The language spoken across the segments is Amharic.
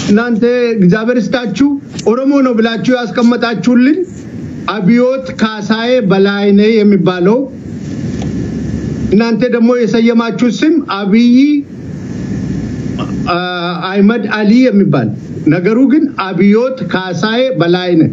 እናንተ እግዚአብሔር ስጣችሁ ኦሮሞ ነው ብላችሁ ያስቀመጣችሁልን አብዮት ካሳዬ በላይነህ የሚባለው እናንተ ደግሞ የሰየማችሁ ስም አብይ አ- አህመድ አሊ የሚባል ነገሩ ግን አብዮት ካሳዬ በላይነህ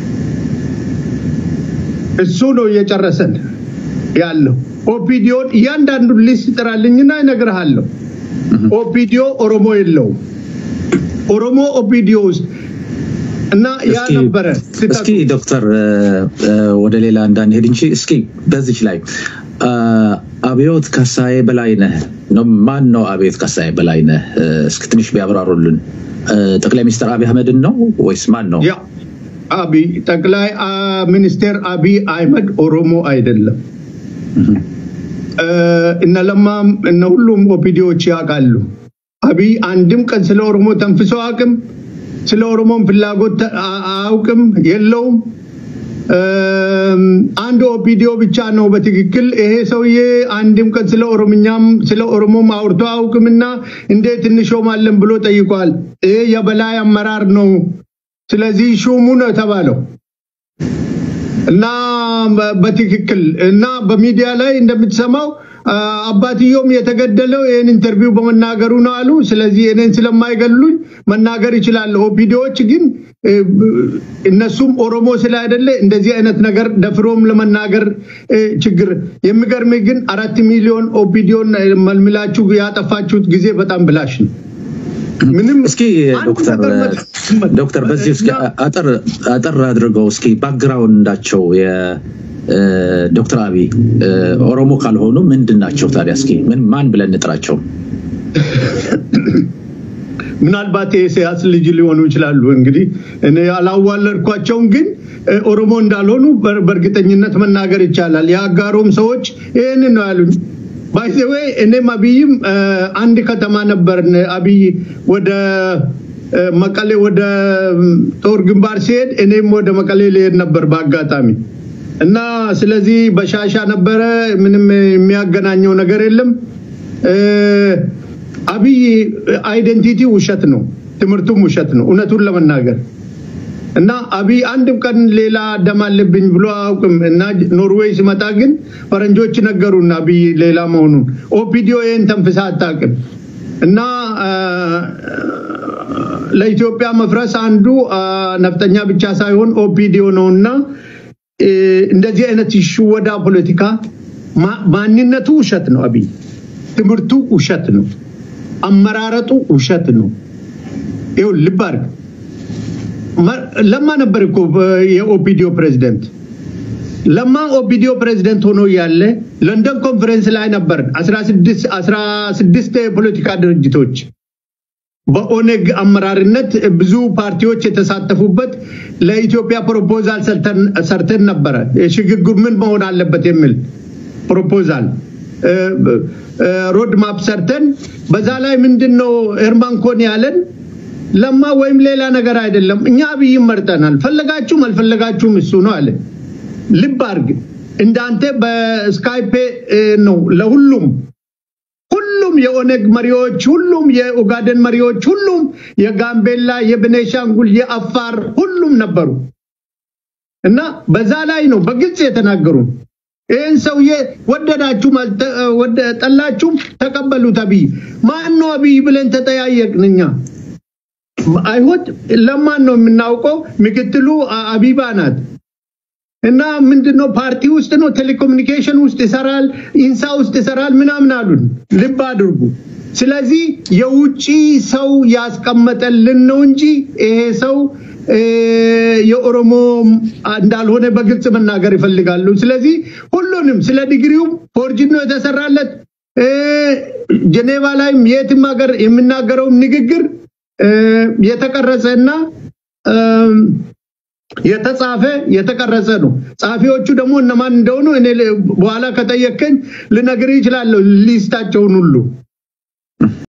እሱ ነው እየጨረሰን ያለው። ኦፒዲዮን እያንዳንዱን ሊስት ጥራልኝና እነግርሃለሁ። ኦፒዲዮ ኦሮሞ የለውም። ኦሮሞ ኦፒዲዮ ውስጥ እና ያ እስኪ ነበረ ስህተቱ። እስኪ ዶክተር እ፣ እ፣ ወደ ሌላ እንዳንሄድ እንጂ እስኪ በዚች ላይ አ፣ አብዮት ካሳዬ በላይነህ ነው። ማን ነው አብዮት ካሳዬ በላይነህ? እ፣ እስኪ ትንሽ ቢያብራሩልን። እ፣ ጠቅላይ ሚኒስትር አብይ አህመድን ነው ወይስ ማን ነው? ያ አብይ ጠቅላይ አ, ሚኒስቴር አብይ አህመድ ኦሮሞ አይደለም። እ፣ እነ ለማም እነ ሁሉም ኦፒዲዎች ያውቃሉ። አብይ አንድም ቀን ስለ ኦሮሞ ተንፍሶ አያውቅም። ስለ ኦሮሞም ፍላጎት ተ- አ- አያውቅም፣ የለውም። እም፣ አንድ ኦፒዲዮ ብቻ ነው በትክክል ይሄ ሰውዬ አንድም ቀን ስለ ኦሮምኛም ስለ ኦሮሞም አውርቶ አያውቅምና እንዴት እንሾማለን ብሎ ጠይቋል። ይሄ የበላይ አመራር ነው። ስለዚህ ሹሙ ነው የተባለው እና በ- በትክክል እና በሚዲያ ላይ እንደምትሰማው አ፣ አባትየውም የተገደለው ይህን ኢንተርቪው በመናገሩ ነው አሉ። ስለዚህ እኔን ስለማይገሉኝ መናገር ይችላለሁ። ኦፒዲዎች ግን እ፣ ብ- እነሱም ኦሮሞ ስላይደለ እንደዚህ አይነት ነገር ደፍሮም ለመናገር እ፣ ችግር የሚገርም ግን አራት ሚሊዮን ኦፒዲዮን መልምላችሁ ያጠፋችሁት ጊዜ በጣም ብላሽ ነው። ምንም እስኪ አንድ ዶክተር ነገር መ- ዶክተር በዚህ እስኪ እና- አጠር አጠር አድርገው እስኪ ባክግራውንዳቸው የዶክተር አብይ እ፣ ኦሮሞ ካልሆኑ ምንድን ናቸው ታዲያ? እስኪ ምን ማን ብለን እንጥራቸው? ምናልባት የኢሳያስ ልጅ ሊሆኑ ይችላሉ። እንግዲህ እኔ አላዋለድኳቸውም፣ ግን እ፣ ኦሮሞ እንዳልሆኑ በር- በእርግጠኝነት መናገር ይቻላል። የአጋሮም ሰዎች ይህንን ነው ያሉኝ። ባይዘዌ እኔም አብይም እ፣ አንድ ከተማ ነበርን። አብይ ወደ እ፣ መቀሌ ወደ ም፣ ጦር ግንባር ሲሄድ እኔም ወደ መቀሌ ሊሄድ ነበር በአጋጣሚ እና ስለዚህ በሻሻ ነበረ። ምንም የሚያገናኘው ነገር የለም። እ፣ አብይ አይደንቲቲ ውሸት ነው፣ ትምህርቱም ውሸት ነው እውነቱን ለመናገር እና አብይ አንድም ቀን ሌላ ደም አለብኝ ብሎ አያውቅም። እና ኖርዌይ ሲመጣ ግን ፈረንጆች ነገሩን አብይ ሌላ መሆኑን ኦፒዲዮ ይህን ተንፍሳ አታውቅም። እና አ፣ ለኢትዮጵያ መፍረስ አንዱ አ፣ ነፍጠኛ ብቻ ሳይሆን ኦፒዲዮ ነው እና እ፣ እንደዚህ አይነት ሽወዳ ፖለቲካ ማ- ማንነቱ ውሸት ነው። አብይ ትምህርቱ ውሸት ነው። አመራረጡ ውሸት ነው። ይኸው ልብ አድርግ። መ- ለማ ነበር እኮ በ- የኦፒዲዮ ፕሬዚደንት። ለማ ኦፒዲዮ ፕሬዚደንት ሆኖ ያለ ለንደን ኮንፈረንስ ላይ ነበር 16 16 የፖለቲካ ድርጅቶች በኦነግ አመራርነት ብዙ ፓርቲዎች የተሳተፉበት ለኢትዮጵያ ፕሮፖዛል ሰርተን- ሰርተን ነበረ። የሽግግር ምን መሆን አለበት የሚል ፕሮፖዛል ሮድ ማፕ ሰርተን በዛ ላይ ምንድን ነው ኤርማን ኮን ያለን ለማ ወይም ሌላ ነገር አይደለም፣ እኛ አብይን መርጠናል፣ ፈለጋችሁም አልፈለጋችሁም እሱ ነው አለ። ልብ አድርግ፣ እንዳንተ በስካይፔ እ፣ ነው ለሁሉም ሁሉም የኦነግ መሪዎች፣ ሁሉም የኦጋደን መሪዎች፣ ሁሉም የጋምቤላ፣ የቤኔሻንጉል፣ የአፋር ሁሉም ነበሩ እና በዛ ላይ ነው በግልጽ የተናገሩን። ይህን ሰውዬ ወደዳችሁም አልተ- ወደ- ጠላችሁም ተቀበሉት። አብይ ማን ነው አብይ ብለን ተጠያየቅን እኛ። አይሆድ ለማን ነው የምናውቀው? ምክትሉ አ- አቢባ ናት። እና ምንድነው ፓርቲ ውስጥ ነው ቴሌኮሙኒኬሽን ውስጥ ይሰራል፣ ኢንሳ ውስጥ ይሰራል ምናምን አሉን። ልብ አድርጉ። ስለዚህ የውጪ ሰው ያስቀመጠልን ነው እንጂ ይሄ ሰው እ፣ የኦሮሞ እንዳልሆነ በግልጽ መናገር ይፈልጋሉ። ስለዚህ ሁሉንም ስለ ዲግሪውም ፎርጅን ነው የተሰራለት እ፣ ጀኔቫ ላይም የትም ሀገር የሚናገረውም ንግግር እ፣ የተቀረጸ እና እም፣ የተጻፈ የተቀረጸ ነው። ጸሐፊዎቹ ደግሞ እነማን እንደሆኑ እኔ ል- በኋላ ከጠየቀኝ ልነግርህ ይችላለሁ ሊስታቸውን ሁሉ